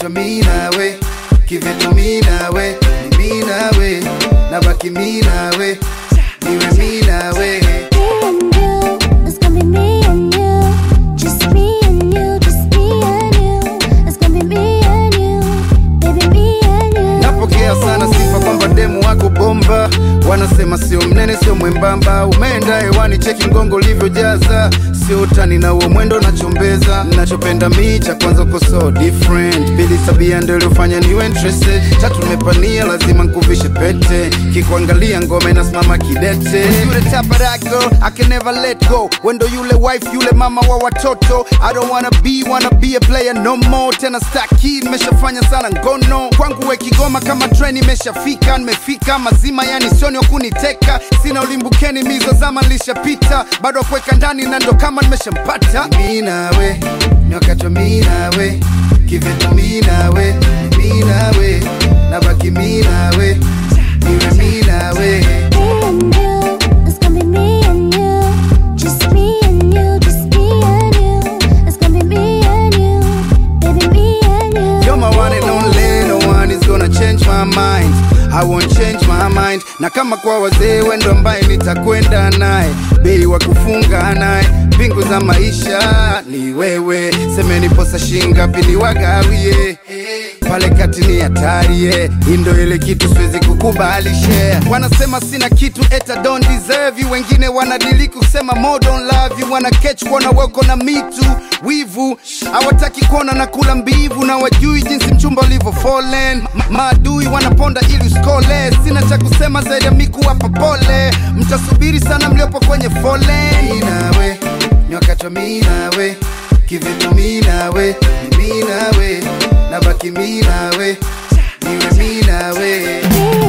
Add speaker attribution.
Speaker 1: wakati wa mi nawe kivetu mi nawe ni mi nawe nabaki mi nawe niwe mi nawe
Speaker 2: Me and you, it's gonna be me and you. Just me and you, just me and you. It's gonna be me and you, baby, me and you.
Speaker 1: napokea sana sifa kwamba demu wako bomba wanasema sio mnene sio mwembamba umeenda hewani cheki mgongo ulivyojaza sio utani na uo mwendo nachombeza nachopenda mi cha kwanza uko so different pili tabia ndo iliyofanya niwe interested tatu nimepania lazima nkuvishe pete kikuangalia ngome nasimama kidete yule type of that girl I can never let go wendo yule wife yule mama wa watoto I don't wanna be wanna be a player no more tena staki nimeshafanya sana ngono kwangu we kigoma kama train imeshafika nimefika mazima yani sioni wakuniteka sina ulimbukeni mizo zama lishapita bado kuweka ndani na ndo kama nimeshampata mi nawe ni wakati wa mi nawe kivetu mi nawe mi nawe nabaki mi nawe niwe mi nawe
Speaker 2: Me and you, it's gonna be me and you. Just me and you, just me and you. It's gonna be me and you, baby, me and you.
Speaker 1: You're my one and only, no one is gonna change my mind. I won't change my mind. Na kama kwa wazee wendo ambaye nitakwenda naye, bei wa kufunga naye, mbingu za maisha ni wewe. Semeni posa shingapi ni wagawie pale kati ni hatari yeah. Hii ndo ile kitu siwezi kukubali share. Wanasema sina kitu eta don't deserve you, wengine wanadili kusema more don't love you, wana catch kuona weko na mitu wivu, hawataki kuona na kula mbivu, na wajui jinsi mchumba ulivyo fallen. Ma- Maadui wanaponda ili uskole, sina cha kusema zaidi ya miku hapa pole, mtasubiri sana mliopo kwenye foleni. Nawe ni wakati wa mi nawe kivitu mi nawe ni mi nawe nabaki mi nawe niwe mi nawe
Speaker 2: Me